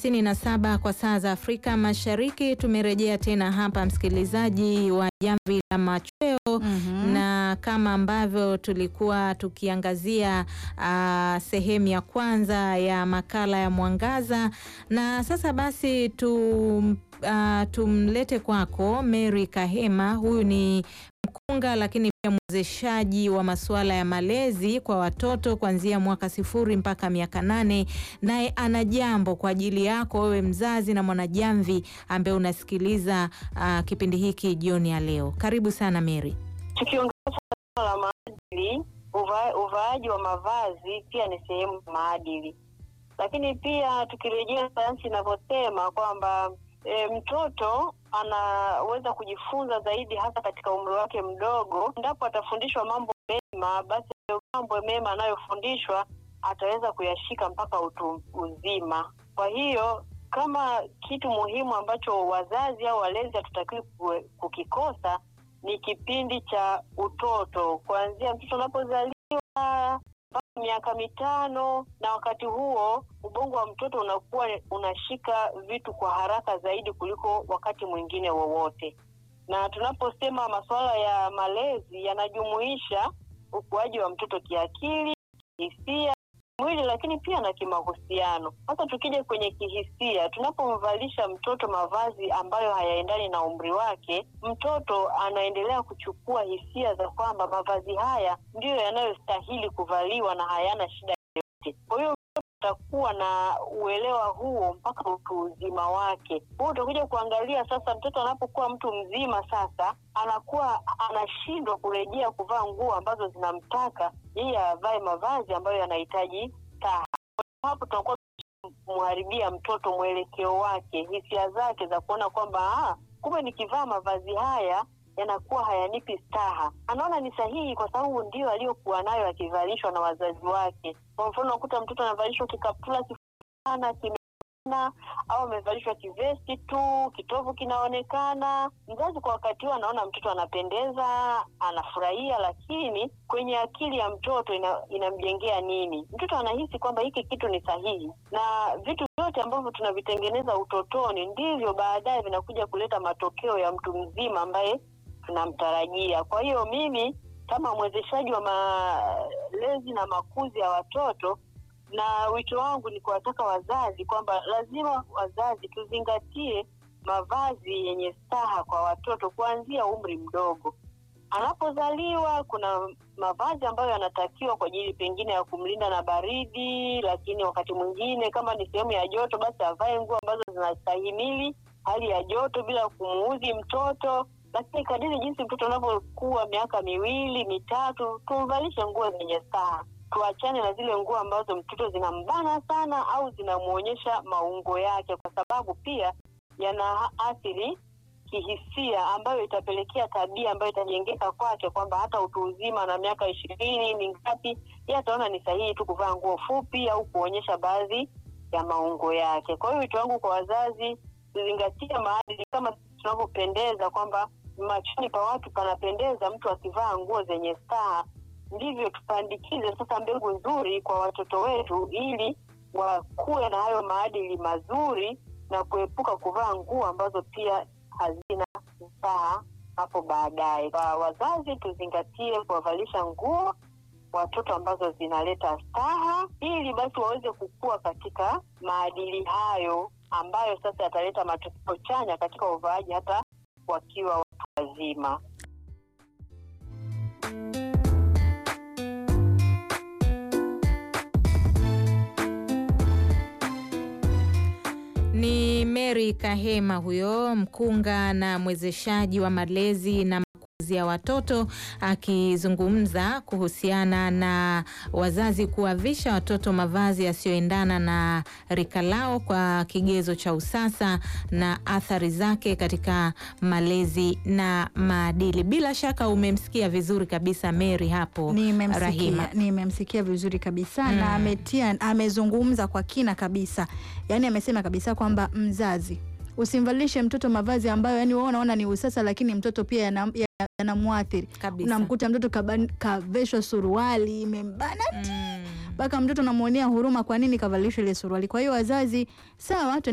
hamsini na saba kwa saa za Afrika Mashariki. Tumerejea tena hapa msikilizaji wa Jamvi la Machweo Mhm. na kama ambavyo tulikuwa tukiangazia ah, sehemu ya kwanza ya makala ya Mwangaza, na sasa basi tum, ah, tumlete kwako Mary Kahema. Huyu ni mkunga lakini pia mwezeshaji wa masuala ya malezi kwa watoto kuanzia mwaka sifuri mpaka miaka nane. Naye ana jambo kwa ajili yako wewe mzazi na mwanajamvi ambaye unasikiliza ah, kipindi hiki jioni ya leo. Karibu sana Mary. Tukiongea suala la maadili, uva, uvaaji wa mavazi pia ni sehemu ya maadili, lakini pia tukirejea sayansi inavyosema kwamba e, mtoto anaweza kujifunza zaidi hasa katika umri wake mdogo. Endapo atafundishwa mambo mema, basi hayo mambo mema anayofundishwa ataweza kuyashika mpaka utu uzima. Kwa hiyo kama kitu muhimu ambacho wazazi au walezi hatutakiwi ku- kukikosa ni kipindi cha utoto, kuanzia mtoto anapozaliwa mpaka miaka mitano, na wakati huo ubongo wa mtoto unakuwa unashika vitu kwa haraka zaidi kuliko wakati mwingine wowote. Na tunaposema masuala ya malezi yanajumuisha ukuaji wa mtoto kiakili, hisia, mwili, lakini pia na kimahusiano. Sasa tukija kwenye kihisia, tunapomvalisha mtoto mavazi ambayo hayaendani na umri wake, mtoto anaendelea kuchukua hisia za kwamba mavazi haya ndiyo yanayostahili kuvaliwa na hayana shida yoyote. Kwa hiyo mtoto atakuwa na uelewa huo mpaka utu uzima wake. Huo utakuja kuangalia sasa, mtoto anapokuwa mtu mzima sasa, anakuwa anashindwa kurejea kuvaa nguo ambazo zinamtaka yeye avae mavazi ambayo yanahitaji staha. Kwa hapo tunakuwa kumharibia mtoto mwelekeo wake, hisia zake za kuona kwamba ah, kumbe nikivaa mavazi haya yanakuwa hayanipi staha. Anaona ni sahihi kwa sababu ndio aliyokuwa nayo akivalishwa na wazazi wake. Kwa mfano, unakuta mtoto anavalishwa kikaptula kifana kimebana au amevalishwa kivesti tu, kitovu kinaonekana. Mzazi kwa wakati huo anaona mtoto anapendeza, anafurahia, lakini kwenye akili ya mtoto ina, inamjengea nini? Mtoto anahisi kwamba hiki kitu ni sahihi, na vitu vyote ambavyo tunavitengeneza utotoni ndivyo baadaye vinakuja kuleta matokeo ya mtu mzima ambaye tunamtarajia. Kwa hiyo mimi kama mwezeshaji wa malezi na makuzi ya watoto na wito wangu ni kuwataka wazazi kwamba lazima wazazi tuzingatie mavazi yenye staha kwa watoto kuanzia umri mdogo. Anapozaliwa kuna mavazi ambayo yanatakiwa kwa ajili pengine ya kumlinda na baridi, lakini wakati mwingine kama ni sehemu ya joto, basi avae nguo ambazo zinastahimili hali ya joto bila kumuudhi mtoto. Lakini kadiri jinsi mtoto anavyokuwa miaka miwili mitatu, tumvalishe nguo zenye staha tuachane na zile nguo ambazo mtoto zinambana sana au zinamwonyesha maungo yake, kwa sababu pia yanaathiri kihisia, ambayo itapelekea tabia ambayo itajengeka kwake, kwamba hata utu uzima na miaka ishirini mingapi, yeye ataona ni sahihi tu kuvaa nguo fupi au kuonyesha baadhi ya maungo yake. Kwa hiyo wito wangu kwa wazazi, tuzingatie maadili kama tunavyopendeza, kwamba machoni pa watu panapendeza mtu akivaa nguo zenye staha ndivyo tupandikize sasa mbegu nzuri kwa watoto wetu, ili wakuwe na hayo maadili mazuri na kuepuka kuvaa nguo ambazo pia hazina staha hapo baadaye. Kwa wazazi, tuzingatie kuwavalisha nguo watoto ambazo zinaleta staha, ili basi waweze kukua katika maadili hayo ambayo sasa yataleta matokeo chanya katika uvaaji hata wakiwa watu wazima. Ni Mary Kahema huyo mkunga na mwezeshaji wa malezi na makuzi ya watoto akizungumza kuhusiana na wazazi kuwavisha watoto mavazi yasiyoendana na rika lao kwa kigezo cha usasa na athari zake katika malezi na maadili. Bila shaka umemsikia vizuri kabisa Mary hapo Rahima. Nimemsikia, nimemsikia vizuri kabisa na ametia, amezungumza kwa kina kabisa, yaani amesema kabisa kwamba mzazi usimvalishe mtoto mavazi ambayo yani wewe unaona ni usasa, lakini mtoto pia yana- ya- yanamwathiri. Kabisa. Unamkuta mtoto kaban- kaveshwa suruali imembana mpaka mtoto unamwonea huruma, kwa nini kavalishwa ile suruali? Kwa hiyo wazazi, sawa,